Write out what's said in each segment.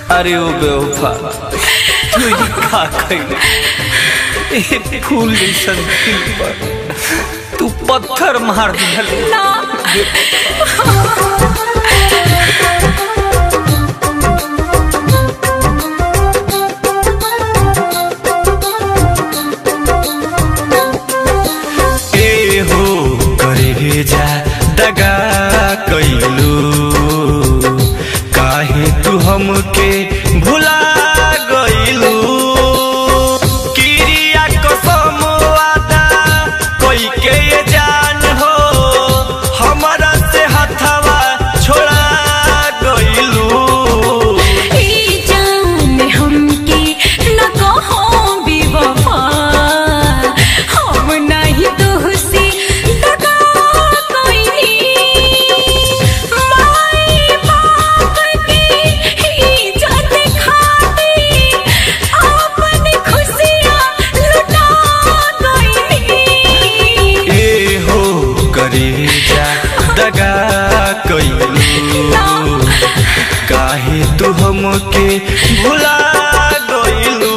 अरे ओ बेवफा तू ही का कइले ए फूल जैसन दिल पर तू पत्थर मार दिहले ना ए हो करे जा दगा कैलू काहे तू हमके भुला गइलू किरिया कसम वादा कोई के ये जान हो हमरा से हथवा छोड़ा गइलू ई जान हमके न कहो बेवफा हम नहीं तुहसे दगा कोई माई बाप की इज्जत खाती अपन खुशियाँ लुटा कोई ए हो करे जा दगा कैलू काहे तू हमके भुला गइलू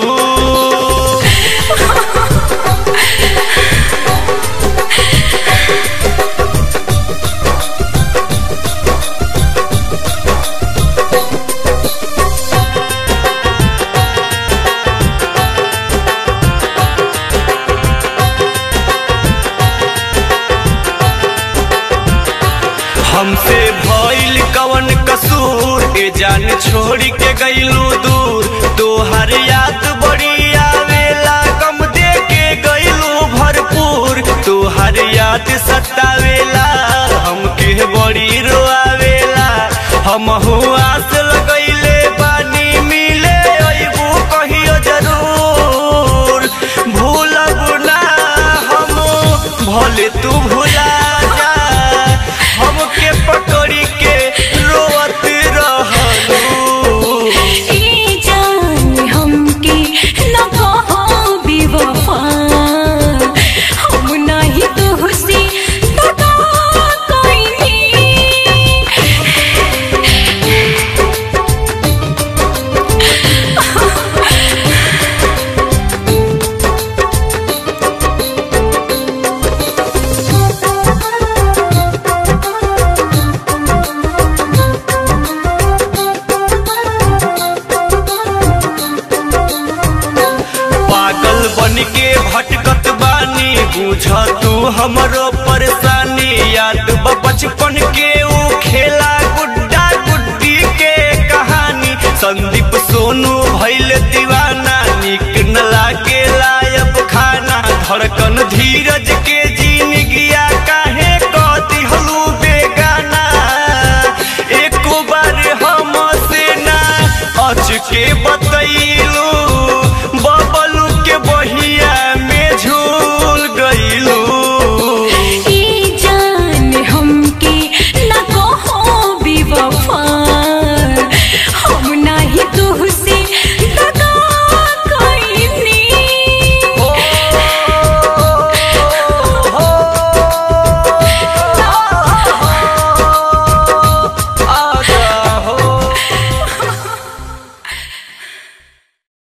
हमसे भइल कवन कसूर ए जान छोड़ के गइलू दूर तोहर याद बड़ी आवेला गम दे के गइलू भरपूर तोहर याद सतावेला हमके बड़ी रोआवेला हम आस लगइले बानी मिले अइबू कहियो जरूर भूलब ना हम भले तू भुला जा हमके पकड़ी के रोवत रहलू ई जान हमके न कहो बेवफा हम नहीं तुहसे दगा कोई पागल बन के भटकत बानी बुझ तू हमरो परेशानी याद बा बचपन के ऊ खेला गुड्डा गुड्डी के कहानी संदीप सोनू भइल दीवाना निक न लागे लायब खाना धड़कन